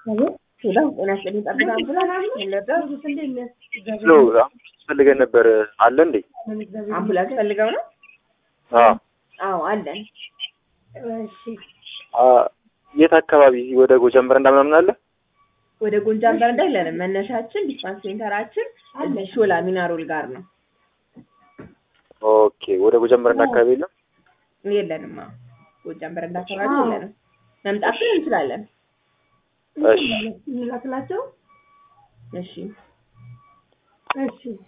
ሄሎ ጤና ይስጥልኝ ጠብታ አምቡላንስ ሎ ፈልገን ነበር አለ እንዴ? አምቡላንስ ፈልገው ነው? አዎ አዎ አለን። አ የት አካባቢ ወደ ጎጃም በረንዳ ምናምን አለ? ወደ ጎንጃም በረንዳ የለንም። መነሻችን ዲስፓንስ ሴንተራችን እዚህ ሾላ ሚናሮል ጋር ነው። ኦኬ ወደ ጎጃም በረንዳ አካባቢ የለም? የለንም። አዎ ጎጃም በረንዳ አካባቢ የለንም። መምጣት ግን እንችላለን። እሺ እንላክላቸው። እሺ እሺ